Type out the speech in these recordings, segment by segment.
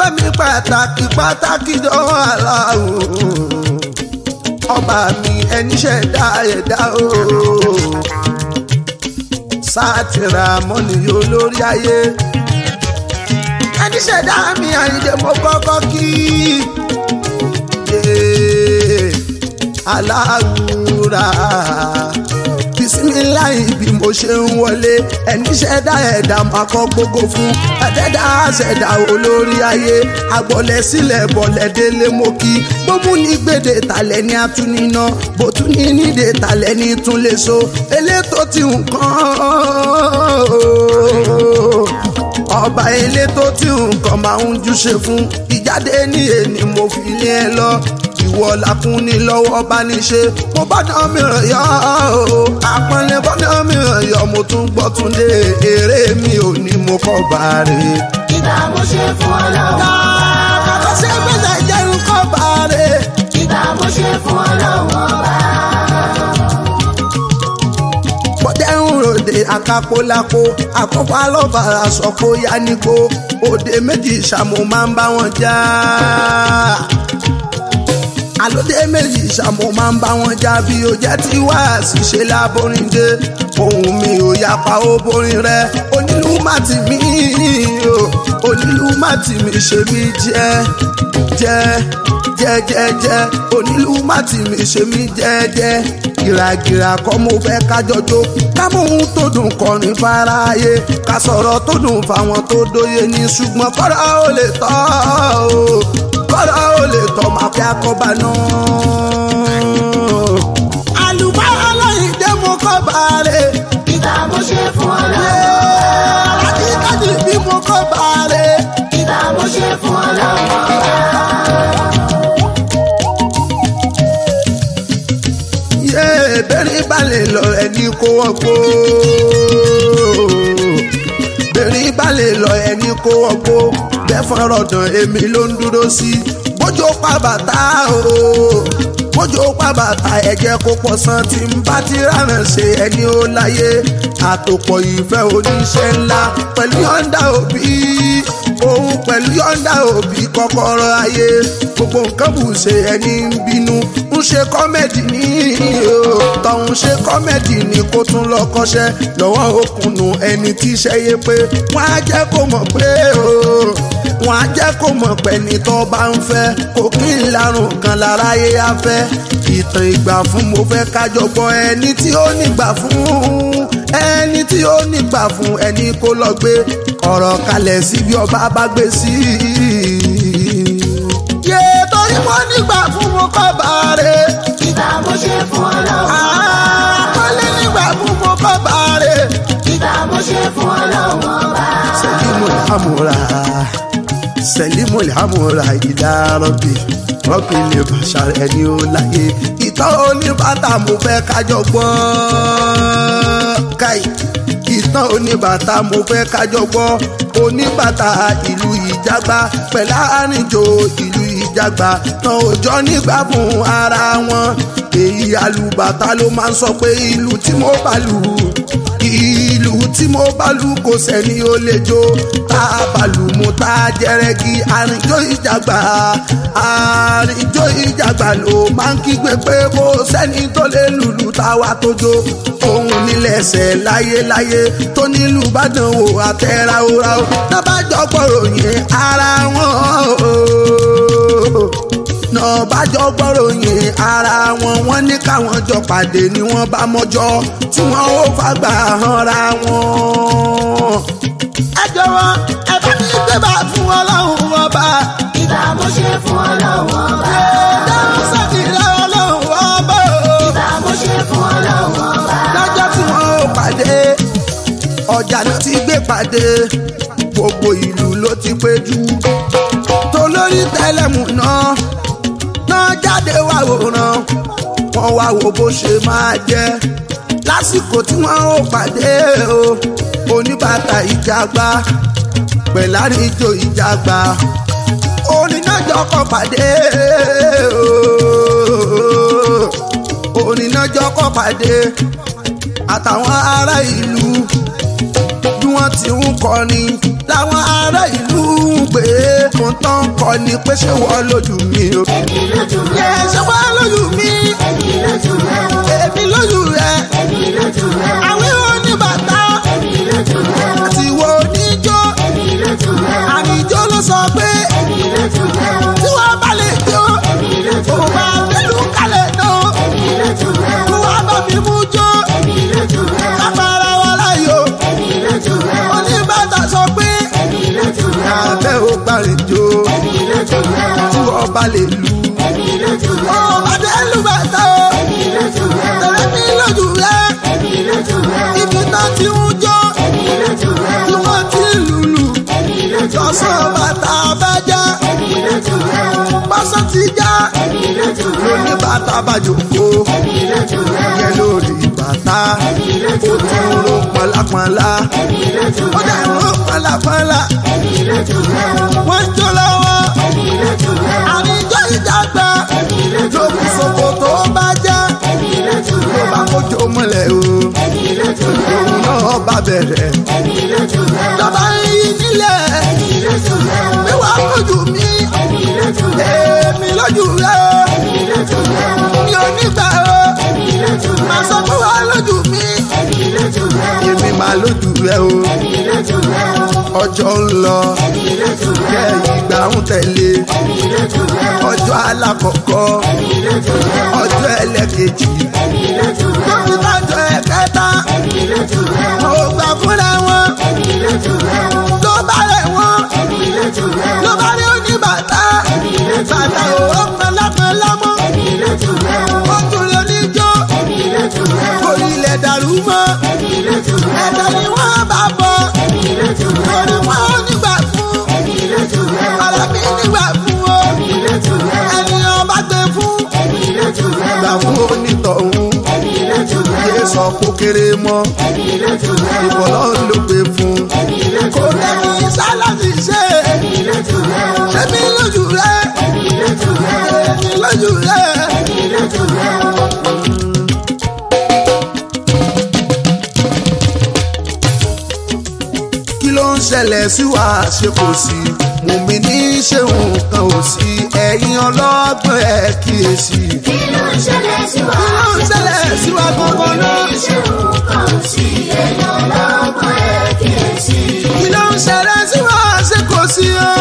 mi pàtàkì pàtàkì dánwò aláwò ọba mi ẹni ṣẹ̀dá ẹ̀dá o sátìrà mọ́nì olórí ayé ẹni ṣẹ̀dá mi àyíǹde mo kọ́kọ́ kí aláwùrà bisimilayi bí mo ṣe ń wọlé ẹni ṣẹ̀dá ẹ̀dá máa kọ́ gbogbo fún ẹ̀dẹ́dá ṣẹ̀dá olórí ayé agbọ̀lẹ̀ sílẹ̀ bọ̀lẹ̀ délé mo kí gbogbo ní gbèdé talẹ̀ ní atúniná bó tún ní nídé talẹ̀ ní tún lè so elétò tí nǹkan ọba elétò tí nǹkan máa ń júṣe fún ìjáde ní èní mo fi lé ẹ lọ ìwọ làkúnni lọ́wọ́ bá ní ṣe mo bá dán mìíràn yọ ọ́ àpọ́nlé bá dán mìíràn yọ mo tún gbọ́ tún dé eré mi ò ní mo kọ́ bá rè. Ìgbà mo ṣe fún ọlọ́run ọba. kàkà ṣe gbèsè jẹun kọ́ bá rè. Ìgbà mo ṣe fún ọlọ́run ọba. bọ́dẹ̀ ń ròde àkàpọ̀lápọ̀ àkọ́kọ́ alọ́bàrà sọ pé ó yá nígbó òde méjì ṣàmù máa ń bá wọn jà àlódé méjì ṣàmù máa ń bá wọn jà bí o jẹ́ tí wá ṣìṣe láborin dé ohun mi ò yapa ó borin rẹ onílù má tì mí o onílù má tì mí ṣe mí jẹ́ jẹ́ jẹ́jẹ́jẹ́ onílù má tì mí ṣe mí jẹ́jẹ́ gìràgìrà kọ́ mo fẹ́ kájọjó kámóhun tó dùn kọrin fáráyé ká sọ̀rọ̀ tó dùn fáwọn tó dóye ní ṣùgbọ́n kọ́ra ó lè tọ́ o kọ́ra ó lè tọ́ máa fi akọ́bà náà. àlùbáyà Aláìndé mo kọ́ bàárẹ̀ Ìgbà mo ṣe fún ọlọ́run ọba. àkíkàdì bí mo kọ́ bàárẹ̀. Ìgbà mo ṣe fún ọlọ́run ọba. yé bẹ́ẹ̀ni balẹ̀ lọ ẹni kó wọ́n kó bẹ́ẹ̀ni balẹ̀ lọ ẹni kó wọ́n kó bẹ́ẹ̀ fọ́nrọ̀ dàn èmi ló ń dúró sí bójú pa bàtà o bójú pa bàtà ẹ̀jẹ̀ kó pọ̀ san tí ń bá ti rárán ṣe ẹni ó láyé àtòpọ̀ ìfẹ́ oníṣẹ́ ńlá pẹ̀lú yọ̀ǹda òbí òun pẹ̀lú yọ̀ǹda òbí kọ́kọ́rọ́ ayé gbogbo nǹkan bù ṣe ẹni ń bínú ń ṣe kọ́mẹ́dì ní o tọ̀hún ṣe kọ́mẹ́dì ní kó tún lọ kọ́ṣẹ́ lọ́wọ́ òkùnnù ẹni tí iṣẹ́ yé pé wọ́n á jẹ́ kó mọ̀ pé o wọ́n á jẹ́ kó mọ̀ pé ní tó bá ń fẹ́ kò kí ń larùn kan láráyé á fẹ́ ìtàn ìgbà fún mo fẹ́ kájọ gbọ́ ẹni tí ó nígbà fún ẹni tí ó nígbà fún ẹni kó lọ gbé ọ̀rọ̀ kalẹ̀ sí bí ọba bá gbé sí yé torí mo nígbà fún mo kọ́ bàárẹ̀ Ìgbà mo ṣe fún ọlọ́run ọba. àpọ́nlé nígbà fún mo kọ́ bàárẹ̀. Ìgbà mo ṣe fún ọlọ́run ọba. Selimul Hamura Selimul Hamura ìdá rọ́bì rọ́bì lè bàṣà ẹni ó láyé ìtàn oníbàtà mo fẹ́ kájọ gbọ́ káì ìtàn oníbàtà mo fẹ́ kájọ gbọ́ oníbàtà ìlú ìjàgbá pẹ̀lú àrìnjò ìlú ìjàgbá tán òjọ́ nígbà fún ara wọn èyí alùbàtà ló máa ń sọ pé ìlú tí mo bá lù ìlú tí mo bá lù kò sẹ́ni ó lè jó tá a bá lù mú tá a jẹrẹgì àrìnjó ìjàgbá àrìnjó ìjàgbá ló máa ń kígbe pé bó sẹ́ni tó lè lùlù táwa tó jó òun nílẹ̀ṣẹ̀ láyéláyé tó nílùú bàdàn wò àtẹ̀ra òra ó nábàjọ́ gbọ́rọ̀ yẹn ara wọn o náà bájọ́ gbọ́ròyìn ara wọn wọ́n ní káwọn jọ pàdé ni wọ́n bá mọ́jọ́ tí wọ́n ó fagbá hanra wọn. ẹ jọ̀wọ́ ẹ bá mi gbé bá fún ọlọ́run ọba. Ìgbà mo ṣe fún ọlọ́run ọba. dáhùn sátìrẹ ọlọ́run ọba o. Ìgbà mo ṣe fún ọlọ́run ọba. lọ́jọ́ tí wọ́n ó pàdé ọjà ló ti gbé pàdé gbogbo ìlú ló ti péjú tolórí tẹlẹmù náà náà jáde wá wòran wọ́n wá wo bó ṣe máa jẹ́ lásìkò tí wọ́n ó pàdé o oníbàtà ìjàgbá pẹ̀láríjò ìjàgbá onínájọ kọ pàdé o onínájọ kọ pàdé àtàwọn ará ìlú bí wọ́n ti ń kọrin láwọn ará ìlú ń pè é fún tán kọ ni pé ṣé wọ́n lójú mi o. èmi lójú yẹ rẹ ṣé wọ́n lójú mi èmi lójú rẹ o èmi lójú rẹ èmi lójú rẹ o àwọn oníbàtà èmi lójú rẹ o àti ìwọ oníjó èmi lójú rẹ o àníjó ló sọ pé èmi lójú rẹ o tí wọ́n bá lè jó èmi lójú òun rẹ máa o fẹ́lú kalẹ̀ náà èmi lójú rẹ kó o wá bá mi mú jó èmi lójú rẹ o kápára wa láyò èmi lójú rẹ o oníbàtà sọ pé èmi lójú rẹ o àbẹ́ ò parí jó èmi lójú rẹ o tí wọ́n bá lè lu èmi lójú rẹ o ọba tẹ́ lù bàtà o èmi lójú rẹ o tẹ̀lé mi lójú rẹ èmi lójú rẹ o ibi tán ti ń jó èmi lójú rẹ tí o wọ́n ti ń lùlù èmi lójú rẹ lọ́sàn o bàtà bá já èmi lójú rẹ o pásán ti já èmi lójú rẹ o lóní bàtà bá jòkó èmi lójú rẹ o yẹ lórí bàtà èmi ó lójú rẹ tún o ló pọnlápọnlá èmi lójú ó rẹ dẹ̀ o ló pọnlápọnlá èmi lójú rẹ o wọ́n ń jó lọ́wọ́ èmi lójú rẹ o àníjọ́ ìjàgbá èmi lójú lókùn rẹ o sòkò tó bá já èmi lójú rẹ ló bá o kójó mọ́lẹ̀ o èmi lójú rẹ o òun náà bá bẹ̀rẹ̀ èmi lójú rẹ o lọ́ba yìí nílẹ̀ èmi lójú rẹ o mi wàá lójú mi èmi lójú rẹ o èmi lójú rẹ o èmi lójú rẹ o mi ò ní gbà o èmi lójú rẹ màá o sọ fún wa lójú mi èmi lójú rẹ o èmi máa lójú rẹ o èmi lójú rẹ o ọjọ́ ń lọ èmi lójú rẹ kẹ́ o ìgbà ń tẹ̀lé èmi lójú rẹ o ọjọ́ alákọ̀ọ́kọ́ èmi lójú rẹ o ọjọ́ ẹlẹ́kejì èmi lójú rẹ o tóbi kájọ ẹ̀kẹta èmi lójú rẹ o mo gbà fúnra wọn èmi lójú rẹ o ló bá rẹ̀ wọ́n èmi lójú rẹ o ló bá rí oníbàtà èmi lójú bàtà rẹ o òwò pẹlápẹlá mọ́ èmi lójú rẹ o ó tún lè níjó èmi lójú rẹ o orílẹ̀ dàrú mọ́ èmi lójú rẹ ẹ̀dá o ni wọ́n bá bọ̀ èmi lójú rẹ lórí o wọn ò nígbà fún èmi lójú rẹ o ọ̀rẹ́ mi nígbà fún o èmi lójú rẹ o ẹni ọba gbé fún èmi lójú rẹ gbà o fún onítọ̀hún èmi lójú rẹ yé o sọ kó kéré mọ́ èmi lójú rẹ o ìbọ̀lọ́ ló gbé fún èmi lójú kò rẹ o lẹ́ni sálásì ṣe èmi lójú rẹ o ṣẹ́mi lójú rẹ èmi lójú rẹ o èmi lójú rẹ. èmi lójú rẹ o. kí ló ń ṣẹlẹ̀ sí wa ṣe kò sí mùmí ní ṣe nǹkan ò sí ẹ̀yin ọlọ́gbọ́n ẹ̀ kíyèsí. kí ló ń ṣẹlẹ̀ sí wa? kí ló ń ṣẹlẹ̀ sí wa gbọ́ngàn náà. ṣé nǹkan ò sí èèyàn lọ́gbọ̀n ẹ̀ kíyèsí. kí ló ń ṣẹlẹ̀ sí wa ṣe kò sí o.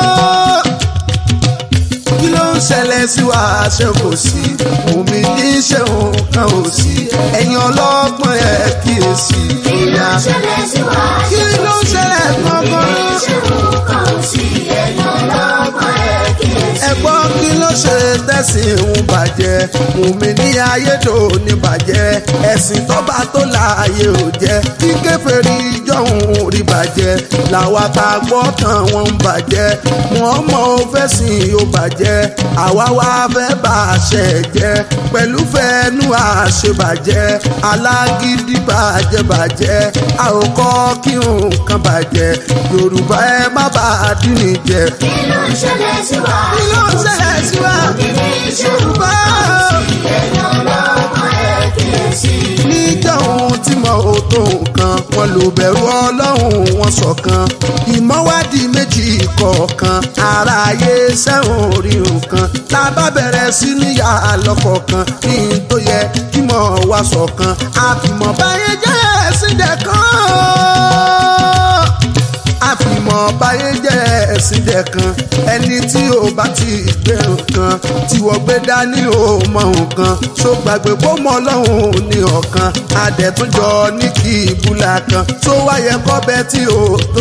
kí ló ń ṣẹlẹ̀ sí wa ṣe kò sí mùmí ní ṣe nǹkan ò sí ẹ̀yin ọlọ́gbọ́n ẹ̀ kíyèsí. kí ló ń ṣẹlẹ̀ sí wa? kí ló ń ṣẹlẹ̀ gbọ́ngàn náà. ṣé nǹkan ò sí èèyàn lọ́gbọ̀n ẹ̀ kíyèsí. ẹ̀gbọ́n kí ló ṣe tẹ̀sìn ń bàjẹ́ mùmí ní ayédò ní bàjẹ́ ẹ̀sìn tọ́ba tó láàyè ò jẹ́ kí kèfèrí jọ̀hún rí bàjẹ́ làwa ta gbọ́ tán wọ́n ń bàjẹ́ wọ́n mọ̀ ó fẹ́ sìn ó bàjẹ́ àwa wá fẹ́ bá àṣẹ jẹ́ pẹ̀lú fẹ́ẹ́nu àṣebàjẹ́ alágídí bàjẹ́ bàjẹ́ a ò kọ́ kí nǹkan bàjẹ́ yorùbá ẹ má bàa dín ní jẹ kí ló ń ṣẹlẹ̀ sí wa? kí ló ń ṣẹlẹ̀ sí wa? Yorùbá èèyàn lọ́gbọ̀n ẹ̀ kíyèsí. níjọ́ ohun tí mo ò tó nǹkan wọn lò bẹ̀rù ọlọ́run wọn ṣọ̀kan ìmọ̀wádìí méjì kọ̀ọ̀kan ara ayé sẹ́wọ̀n orí nǹkan tá a bá bẹ̀rẹ̀ sí níyà lọ́kọ̀ọ̀kan ní n tó yẹ kí mọ̀ wá ṣọ̀kan àfìmọ̀ báyé jẹ́ ẹ̀sìn dẹ̀ kan àfìmọ̀ báyé jẹ́ ẹ̀sìn jẹ́ kan ẹni tí ò bá ti gbé nǹkan tí wọ́n gbé dání ò mọ nǹkan ṣó gbàgbé kó mọ ọlọ́run ní ọ̀kan adẹ̀túnjọ ní kí ìbúlà kan tó wáyé kọ́bẹ tí ò tó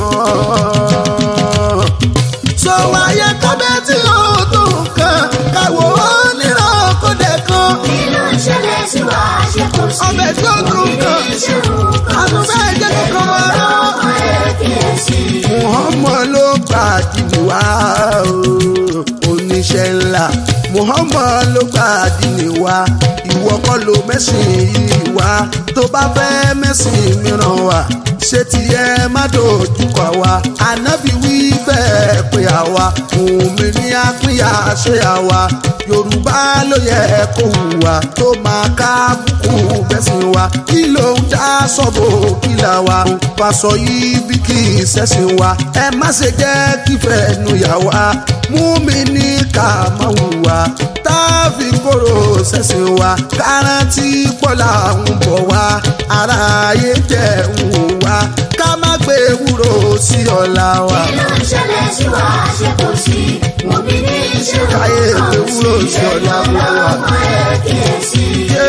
nǹkan tó wáyé kọ́bẹ tí ò tó nǹkan káwọ́ ó nírọ̀ kó dẹ̀ kan kí ló ń ṣẹlẹ̀ sí wa? ṣé kò sí ọbẹ̀ tí ó tó nǹkan ṣé nǹkan ò àtúntò sí ẹ̀jẹ̀ kankan wá rán. lọ́gbọ̀n ẹ̀ kíyèsí. Muhammad ló gba àdìní wá o, oníṣẹ́ ńlá. Muhammad ló gba àdìní wá, ìwọ kọ́ ló mẹ́sìn yìí wá. Tó bá fẹ́ mẹ́sìn mìíràn wá, ṣé tiẹ̀ má dojú kọ wá. Ànábì wí bẹ́ẹ̀ pé àwa òmí ní àpínyà ṣe àwa yorùbá ló yẹ kó hùwà tó máa ká bùkù bẹ́sìn wa kí ló ń dá sọ́bò kí là wa pàṣọ yìí bí kì í ṣẹ̀sìn wa ẹ má ṣe jẹ́ kífẹ́ nu yà wá mú mi ní ká máa hùwà tá a fi kóró ṣẹ̀sìn wa kárántì pọ́lá ń bọ̀ wá ara ayé jẹ́ ń wò wá ká má gbé ewúro sí ọ̀la wa. kí ló ń ṣẹlẹ̀ sí wa ṣe kò sí mo bí ní ìṣòro Káyé kan ò ewúro sí sí ọ̀la èèyàn gbogbo wa. lọ́mọ ẹ̀ kíyèsí.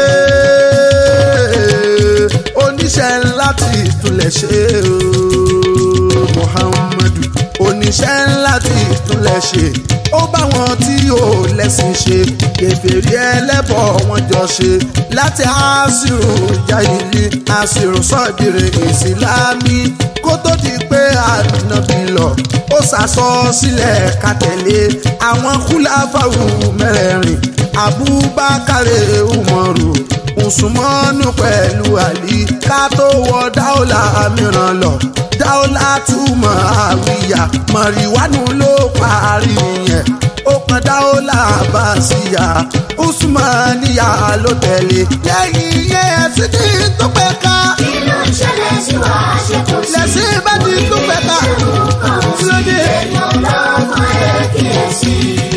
Ee, oníṣẹ́ ńlá ti ìtúlẹ̀ ṣe o Muhammadu oníṣẹ́ ńlá ti ìtúlẹ̀ ṣe ó bá wọn tí ò lẹ́sìn ṣe kèfèrí ẹlẹ́bọ̀ wọn jọ ṣe láti àṣírò jáìlì àṣírò sọ́ọ̀dìrì ìsìlámì kó tó di pé ànábì lọ ó ṣàṣọ sílẹ̀ ká tẹ̀lé àwọn kúláfàwù mẹ́rẹ̀ẹ̀rin abubakar umaru usumanu pẹ̀lú ali ká tó wọ dáúlà mìíràn lọ dáúlà túmọ̀ àwíyá mọ̀rìwánú ló parí yẹn ó kan dáúlà bàṣíyà usmaniya ló tẹ̀lé lẹ́yìn yẹn ẹ̀sìn tí tó pẹ́ ká kí ló ń ṣẹlẹ̀ sí wa ṣe kò sí lẹ́sìn bá ti tó pẹ́ ká ìṣòro kan ò sí lóde. èèyàn lọ́mọ ẹ̀ kíyèsí.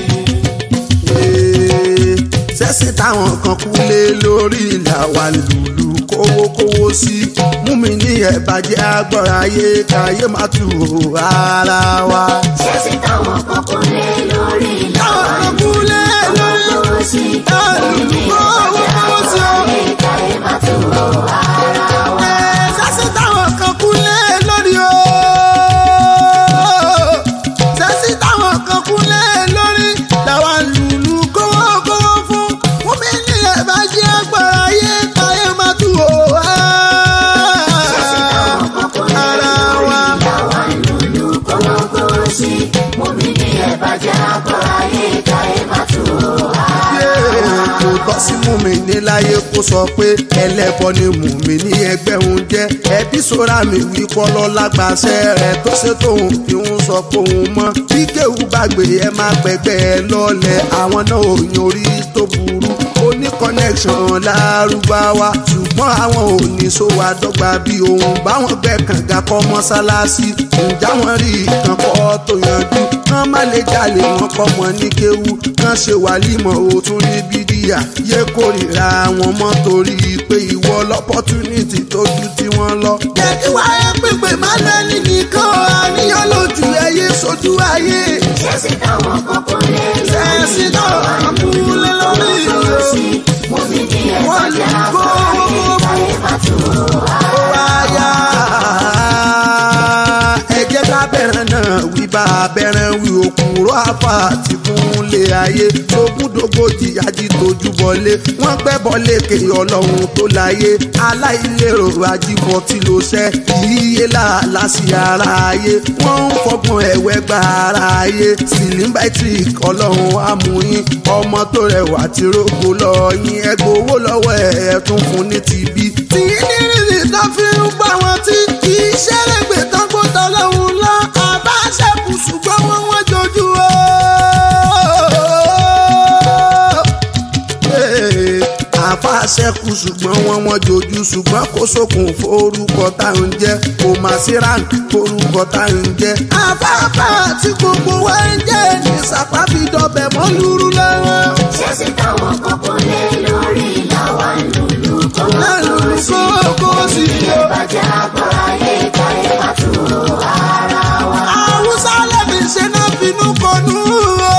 sẹ́sìn táwọn kan kú lé lórí làwa lùlù kówókówó sí mú mi ní ẹ̀bàjẹ́ agbọ́ra ayé káyé má tù ó ara wa. ṣẹ́sìn táwọn kan kò lé lórí táwọn làwọn kan kú lé lórí lówó sí lùlù kówókówó sí o. káyé má tó ara wa. Ẹ, sẹ́sìn táwọn kan kú lé lórí o. sẹ́sìn táwọn kan kú lé lórí làwa lùlù kówókówó fún mú mi ní ẹ̀bàjẹ́ agbọ́ra ayé káyé má tù ó ṣẹ́sìn táwọn kan kò lé ara wa. lórí làwọn lùlù kọ́lọ́kọ́ sí mú mi ní ẹ̀bàjẹ́ àgbọ̀rá yé káyé má tó ara wa. kò tọ́ sí mùmíní láyé kó sọ pé ẹlẹ́bọ ni mùmíní ẹgbẹ́ òun jẹ́ ẹbí sora mi wí kọ́lọ́ lágbàṣẹ rẹ̀ tó ṣe tóun fi ń sọ pé òun mọ́ bí kéwù bá gbé ẹ má pẹ́gbẹ́ ẹ lọ́lẹ̀ àwọn náà ò yan orí tó burú ó ní connection lárúbáwá ṣùgbọ́n àwọn ò ní sówó àdọ́gba bí òun báwọn gbẹ́ kànga kọ́ mọ́sálásí ǹjẹ́ àwọn rí ìkan kọ́ tó yanjú kán má lè jalè wọn kọ́ mọ́ ní kéwú kán ṣe wàlímọ̀ ó tún ní bídíà yé kórìíra wọn mọ́ torí pé ìwọ lọ́pọ́túnìtì tó ju tí wọ́n lọ. jẹ́ kí wáyé pèpè má lẹ́ni nìkan àníyàn lójú ẹyẹ sójú ayé. ṣẹ́sìn táwọn kan kò lé Ṣẹ́sìn táwọn kan kò lé lórí lówó sí mú mi ní ẹ̀bàjẹ́ àgbọ̀rá yé káyé má tó ara ó wáyà ẹ jẹ́ ká bẹ̀rẹ̀ náà wí bá a bẹ̀rẹ̀ wí òkúrò àfà àti fúnlé ayé lógúndógójì ají tójú bọlé wọ́n gbẹ́ bọ́lé ké ọlọ́run tó láyé aláìlérò ajíbọ̀ tí ló ṣẹ́ yíyé làálàá sí ara ayé wọ́n ń fọgbọ́n ẹ̀wẹ́ gba ara ayé silimbaitric ọlọ́run amúyín ọmọ tó rẹwà tí rògbò lọ yín ẹgbẹ́ owó lọ́wọ́ ẹ̀ ẹ̀ tún fún ní tìbí. tí nírìnrì tó fi ń gbà wọ́n tí kì í ṣẹ́rẹ̀gbẹ̀ tán kó tọ́lọ́hún lọ àbá ṣẹ́kù ṣùgbọ́n wọ́n wọ́n jojú o. àfa ṣẹ́kù ṣùgbọ́n wọ́n wọ́n jojú ṣùgbọ́n kó sókun forúkọ tá à ń jẹ́ kò má sí rank forúkọ tá à ń jẹ́. àfáàfá tí gbogbo wa ń jẹ́ ní sàpábí dọ̀bẹ̀ mọ́ lúrú lọ́wọ́. ṣẹ́sìn táwọn kan kò lé lórí làwọn lùlù lẹ́nu kọ́lọ́kọ́ sí kókó sí i o. ẹ̀bàjẹ́ àgbọ̀rá yé káyé má tó ara wa. Haúsá lẹ́bi ṣe náà finú kọnú o.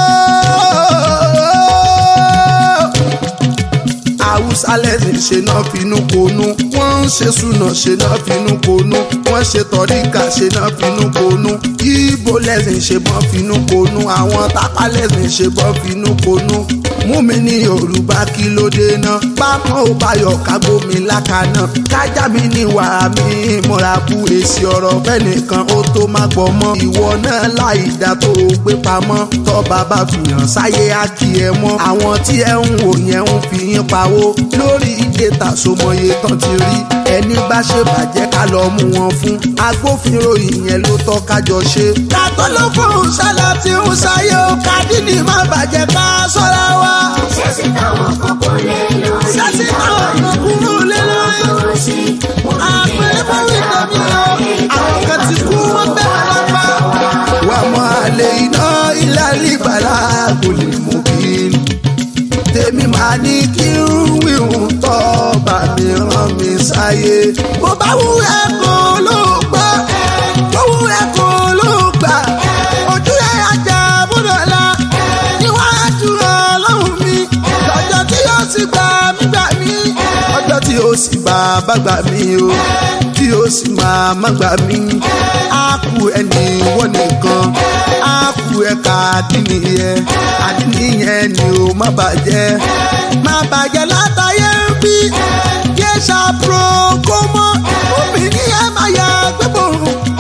Haúsá lẹ́bi ṣe náà finú konú. Wọ́n ń ṣe súnà ṣe náà finú konú. Wọ́n ṣe tọ́ríkà ṣe náà finú konú. Ibo lẹ́sìn ṣe bọ́ finú konú. Àwọn tápá lẹ́sìn ṣe bọ́ finú konú. Mú mi ní Yorùbá kí ló dé náà. Pápá ò báyọ̀ kágbómi lákàná. Kájà mi ní wàá mi múra bú èsì ọ̀rọ̀ bẹ́ẹ̀ nìkan ó tó má gbọ́ mọ́. Ìwọ náà láì dá tó o gbé pamọ́. Tọ́ bàbá fìyàn sáyé á kí ẹ mọ́. Àwọn tí ẹ ń wò yẹn ń fi yín pawó. Lórí ìdè tàṣomọye tán ti rí. ẹni bá ṣe bàjẹ́ ká lọ mú wọn fún agbófinró ìyẹn ló tọ́ kájọ ṣe. kàtó ló fún sálà tí ń ṣayé o kàdínì má bàjẹ́ ká sọ́ra wa. ṣẹ́sì táwọn kan kò lè lórí. Ṣẹ́sì táwọn kan kúrò lé lórí. Kò sí, mo ní kí ẹ àpẹẹrẹ bá báwí jẹ́ tẹ̀mí o àpọ̀ àwọn kan ti kú wọ́n bẹ́ wọn lápá. wà á mọ àlè iná ilé àlìbàlà kò lè mú kí n. tèmi máa ní kí n wíhun tọ́ bá mi rán mi sáyé. bó bá wù ẹ́ kó ló gbọ́ bó wù ẹ́ kó ló gbà. ojú ẹ̀ ajá bọ́dọ̀ la níwájú ọlọ́run mi lọ́jọ́ tí yóò sì gbà mí gbà mí. ọjọ́ tí yóò sì gbà bá gbà mí o tí yóò sì máa má gbà mí. á kú ẹni wọ́n nìkan á kú ẹ̀ka àdínì yẹn àdínì yẹn ni ó má bàjẹ́ má bàjẹ́ látàyé ń bí yé ṣàpro kó mọ́ obìnrin ẹ̀ máa yà gbẹ́bọ̀